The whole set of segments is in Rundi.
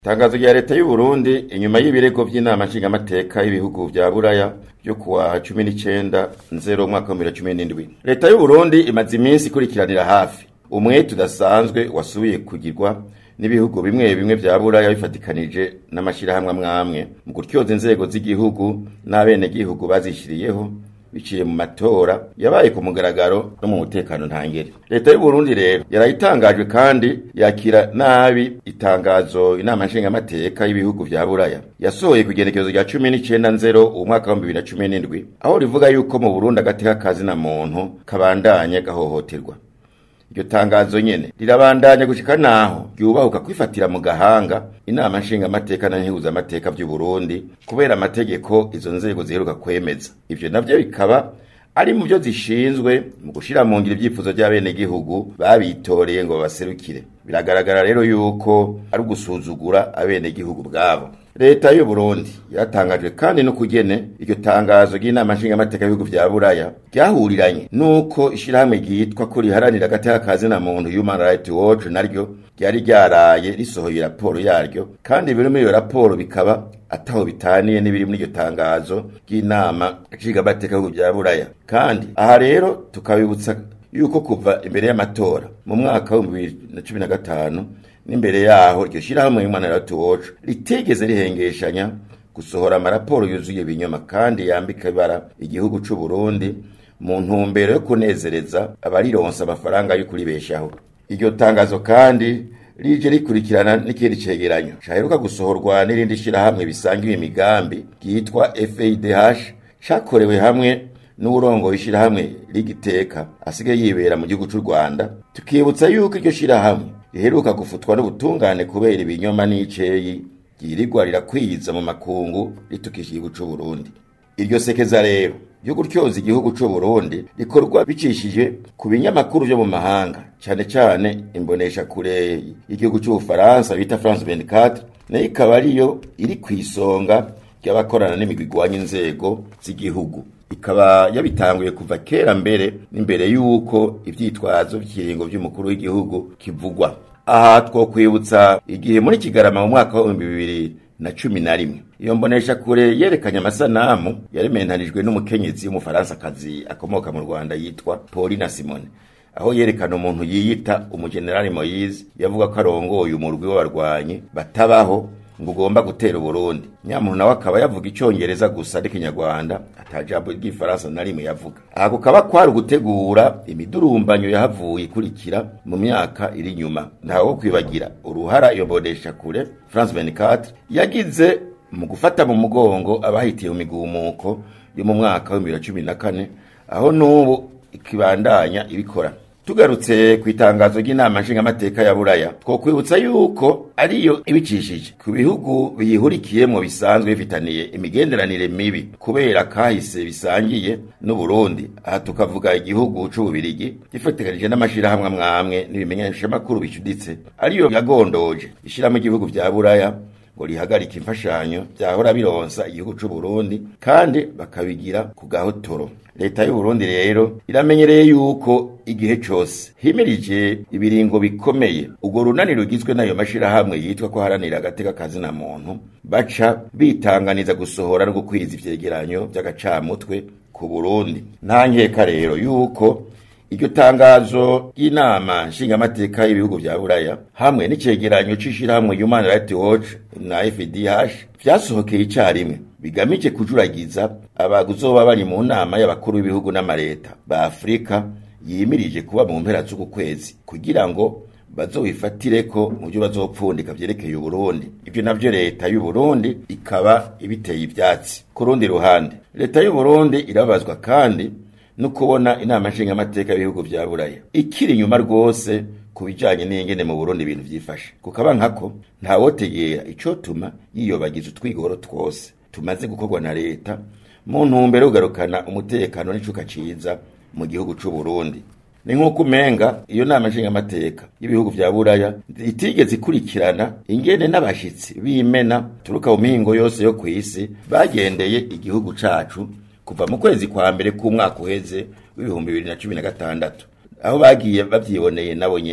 Tangazo rya leta y'u Burundi inyuma y'ibirego vy'inama nshingamateka y'ibihugu vya Buraya vyo kuwa 19 nzero umwaka wa 2017 leta y'u Burundi imaze iminsi ikurikiranira hafi umwete udasanzwe wasubiye kugirwa n'ibihugu bimwe bimwe vya Buraya bifatikanije n'amashirahamwe amwamwe mu gutyoza inzego z'igihugu n'abenegihugu bazishiriyeho biciye mu matora yabaye ku mugaragaro no mu mutekano ntangere leta y'u Burundi rero yarayitangajwe kandi yakira nabi itangazo inama nshingamateka y'ibihugu vya Buraya yasohoye ku igenekerezo rya 19 nzero umwaka wa 2017 aho rivuga yuko mu Burundi agateka kazi na muntu kabandanye gahohoterwa iryo tangazo nyene rirabandanya gushika naho ryubahuka kwifatira mu gahanga inama nshingamateka na nkihuzamateka vy'u Burundi kubera amategeko izo nzego ziheruka kwemeza ivyo navyo bikaba ari mu byo zishinzwe mu gushira mu ngiro ivyifuzo by'abenegihugu babitoreye ngo babaserukire biragaragara rero yuko ari ugusuzugura abenegihugu bwabo leta y'u Burundi yatangajwe kandi no kugene iryo tangazo ry'inama nshingamateka y'ibihugu vya Buraya ryahuriranye nuko ishirahamwe ryitwa ko riharanira agateka kazi na muntu Human Rights Watch naryo ryari ryaraye risohoye raporo yaryo kandi biri muri iyo raporo bikaba ataho bitaniye n'ibiri muri iryo tangazo ry'inama nshingamateka y'ibihugu vya Buraya kandi aha rero tukabibutsa yuko kuva imbere y'amatora mu mwaka wa 2015 n'imbere yaho iryo shirahamwe Human Rights Watch ritegeze rihengeshanya gusohora amaraporo yuzuye ibinyoma kandi yambika ibara igihugu c'u Burundi mu ntumbero yo kunezereza abarironsa amafaranga yo kuribeshaho iryo tangazo kandi rije rikurikirana n'ikindi cegeranyo caheruka gusohorwa n'irindi shirahamwe bisangiwe imigambi ryitwa FADH cakorewe hamwe n'urongo ishirahamwe rigiteka asigaye yibera mu gihugu c'u Rwanda tukibutsa yuko iryo shirahamwe riheruka gufutwa n'ubutungane kubera ibinyoma n'iceyi ryirirwa rirakwiza mu makungu ritukisha igihugu c'u Burundi iryo sekeza rero ryo gutyoza igihugu c'u Burundi rikorwa bicishije ku binyamakuru vyo mu mahanga cane cane imbonesha kure y'igihugu c'Ubufaransa bita France 24 nayo ikaba ariyo iri kw'isonga ry'abakorana n'imigwi igwanya inzego z'igihugu ikaba yabitanguye kuva kera mbere n'imbere y'uko ivyitwazo vy'ikiringo vy'umukuru w'igihugu kivugwa aha twokwibutsa igihe muri kigarama mu mwaka wa bibiri na cumi na rimwe iyo mbonesha kure yerekanye amasanamu yarementanijwe n'umukenyezi w'umufaransakazi akomoka mu rwanda yitwa paulina simone aho yerekana umuntu yiyita umugenerali moyize yavuga ko arongoye umurwi w'abarwanyi batabaho ngo ugomba gutera Burundi nyamuntu nawe akaba yavuga icyongereza gusa n'ikinyarwanda atajambo ry'ifaransa na rimwe yavuga ako kaba kwari ugutegura imidurumbanyo yahavuye ikurikira mu myaka iri nyuma ntawe kwibagira uruhara iyo mbodesha kure France 24 yagize mu gufata mu mugongo abahitiye mu migumuko yo mu mwaka wa 2014 aho n'ubu ikibandanya ibikora tugarutse ku itangazo ry'inama nshingamateka ya buraya twokwibutsa yuko ariyo ibicishije ku bihugu biyihurikiyemo bisanzwe bifitaniye imigenderanire mibi kubera kahise bisangiye n'uburundi aha tukavuga igihugu c'ububirigi gifatikanije n'amashirahamwe amwamwe n'ibimenyeshamakuru bicuditse ariyo yagondoje ishirahamwe igihugu vya buraya ngo rihagarike imfashanyo byahora bironsa igihugu c'u Burundi kandi bakabigira ku gahotoro leta y'u Burundi rero iramenyereye yuko igihe cose himirije ibiringo bikomeye ubwo runani rugizwe n'ayo mashirahamwe yitwa ko haranira agateka kazi na muntu baca bitanganiza gusohora no gukwiza ivyegeranyo vy'agacamutwe ku Burundi nta nkeka rero yuko iryo tangazo ry'inama nshingamateka y'ibihugu vya buraya hamwe n'icegeranyo c'ishirahamwe human rights watch na fdh vyasohokeye icarimwe bigamije kujuragiza abazoba bari mu nama y'abakuru b'ibihugu n'amareta ba afurika yimirije kuba mu mpera z'uku kwezi kugira ngo bazobifatireko mu byo bazopfundika vyerekeye uburundi ivyo navyo leta y'uburundi ikaba ibiteye ivyatsi ku rundi ruhande leta y'uburundi irabazwa kandi no kubona inama nshingamateka y'ibihugu vya buraya ikiri inyuma rwose ku bijanye n'ingene mu burundi ibintu vyifashe kukaba nkako ntawotegera icotuma yiyobagiza utwigoro twose tumaze gukorwa na leta mu ntumbero yo kugarukana umutekano n'icuka ciza mu gihugu c'u Burundi ni nk'uko umenga iyo nama nshingamateka y'ibihugu vya buraya itigeze ikurikirana ingene n'abashitsi b'imena turuka mu mihingo yose yo kw'isi bagendeye igihugu cacu kuva mu kwezi kwa mbere k'umwaka uheze w'ibihumbi bibiri na cumi na gatandatu aho bagiye bavyiboneye nabo nyene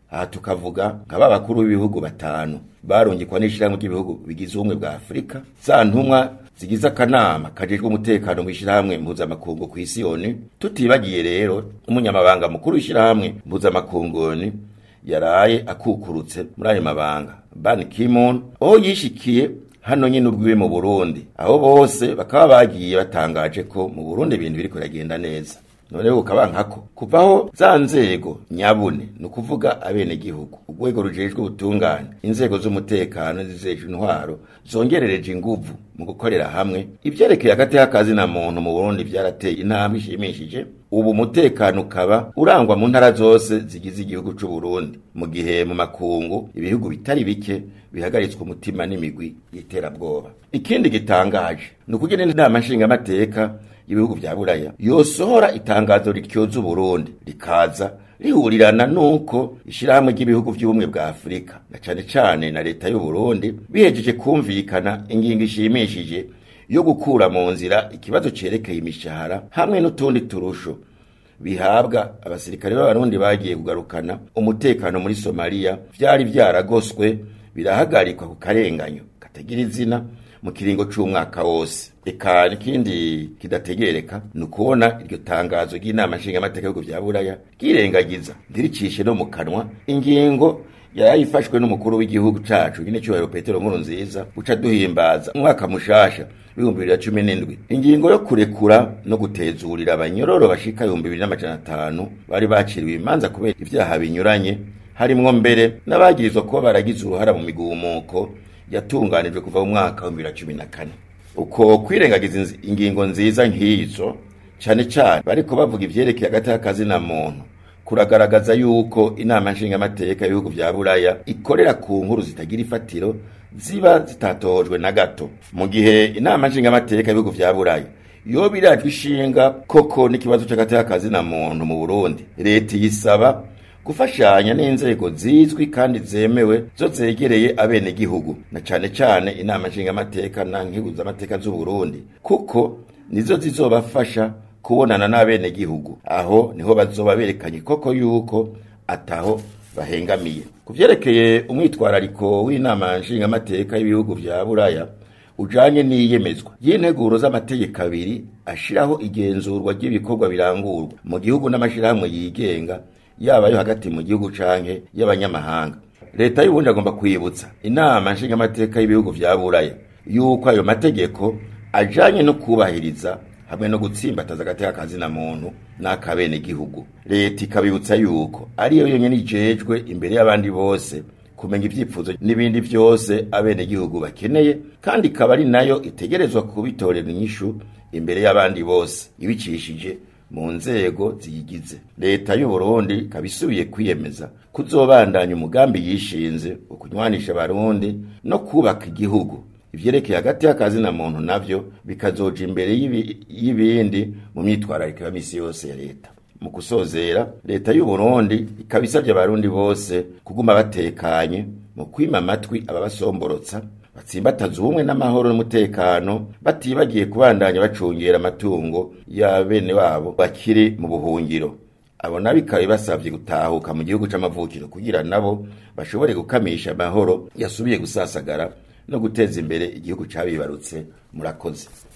aha tukavuga nka ba bakuru b'ibihugu batanu barungikwa n'ishirahamwe ry'ibihugu bigize ubumwe bwa afurika za ntumwa zigize akanama kajejwe umutekano mu ishirahamwe mpuzamakungu ku isi yoni tutibagiye rero umunyamabanga mukuru w'ishirahamwe mpuzamakungu yoni yaraye akukurutse muri ayo mabanga ban kimon aho yishikiye hano nyine ubwiwe mu burundi aho bose bakaba bagiye batangaje ko mu burundi ibintu biriko biragenda neza none ukaba nkako kuvaho za nzego nyabune ni ukuvuga abenegihugu urwego rujejwe ubutungane inzego z'umutekano zizejwe intwaro zongerereje inguvu mu gukorera hamwe ivyerekeye hagati y'akazi na muntu mu burundi vyarateye intambwe ishimishije ubu umutekano ukaba urangwa mu ntara zose zigize igihugu c'u Burundi mu gihe mu makungu ibihugu bitari bike bihagaritswe umutima n'imigwi y'iterabwoba ikindi gitangaje ni ukugena inama nshingamateka y'ibihugu vya buraya yosohora itangazo rityoza uburundi rikaza rihurirana nuko ishirahamwe ry'ibihugu vy'ubumwe bwa afurika na cane cane na leta y'uburundi bihejeje kumvikana ingingo ishimishije yo gukura mu nzira ikibazo cerekeye imishahara hamwe n'utundi turusho bihabwa abasirikare b'abarundi bagiye kugarukana umutekano muri somaliya vyari vyaragoswe birahagarikwa ku karenganyo katagira izina mu kiringo c'umwaka wose eka n'ikindi kidategereka ni ukubona iryo tangazo ry'inama nshingamateka y'ibihugu vya buraya ryirengagiza ntiricishe no mu kanwa ingingo yarayifashwe n'umukuru w'igihugu cacu nyine cyubahiro petero nkuru nziza uca duhimbaza umwaka mushasha w'ibihumbi bibiri na cumi n'indwi ingingo yo kurekura no gutezurira abanyororo bashika ibihumbi bibiri n'amajana atanu bari baciriwe imanza kubera ivyaha binyuranye harimwo mbere n'abagirizwa kuba baragize uruhara mu migumuko yatunganijwe kuva mu mwaka wa bibiri na cumi na kane uko kwirengagiza ingingo nziza nk'izo cane cane bariko bavuga ivyerekeye hagati y'akazi na muntu kuragaragaza yuko inama nshingamateka y'ibihugu vya buraya ikorera ku nkuru zitagira ifatiro ziba zitatohojwe na gato mu gihe inama nshingamateka y'ibihugu vya buraya yoba irajwe ishinga koko n'ikibazo c'hagati y'akazi na muntu mu burundi leta yisaba gufashanya n'inzego zizwi kandi zemewe zo zegereye abenegihugu na cane cane inama nshingamateka na nkiguzamateka z'uburundi kuko nizo zizobafasha kubonana n'abenegihugu aho niho bazoba berekanye koko yuko ataho bahengamiye ku vyerekeye umwitwarariko w'inama nshingamateka y'ibihugu vya buraya ujanye n'iyemezwa y'integuro z'amategeko abiri ashiraho igenzurwa ry'ibikorwa birangurwa mu gihugu n'amashirahamwe yigenga yaba yo hagati mu gihugu canke y'abanyamahanga leta y'ubundi agomba kwibutsa inama nshingamateka y'ibihugu vya buraya yuko ayo mategeko ajanye no kubahiriza hamwe no gutsimbataza agateka kazina muntu n'akabene gihugu leta ikabibutsa yuko ariyo yonyene ijejwe imbere y'abandi bose kumenya ivyifuzo n'ibindi vyose abene gihugu bakeneye kandi ikaba ari nayo itegerezwa kubitorera inyishu imbere y'abandi bose ibicishije mu nzego ziyigize leta y'u Burundi kabisubiye kwiyemeza kuzobandanya umugambi yishinze ukunywanisha abarundi no kubaka igihugu ivyerekeye hagati y'akazi na muntu navyo bikazoja imbere y'ibindi mu myitwarariko ya misi yose ya leta mu kusozera leta y'u Burundi ikaba isabye abarundi bose kuguma batekanye mu kwima amatwi ababasomborotsa batsimbataza ubumwe n'amahoro n'umutekano batibagiye kubandanya bacungera amatungo ya bene wabo bakiri mu buhungiro abo nabo ikaba ibasavye gutahuka mu gihugu c'amavukiro kugira nabo bashobore gukamisha amahoro yasubiye gusasagara no guteza imbere igihugu cabibarutse murakoze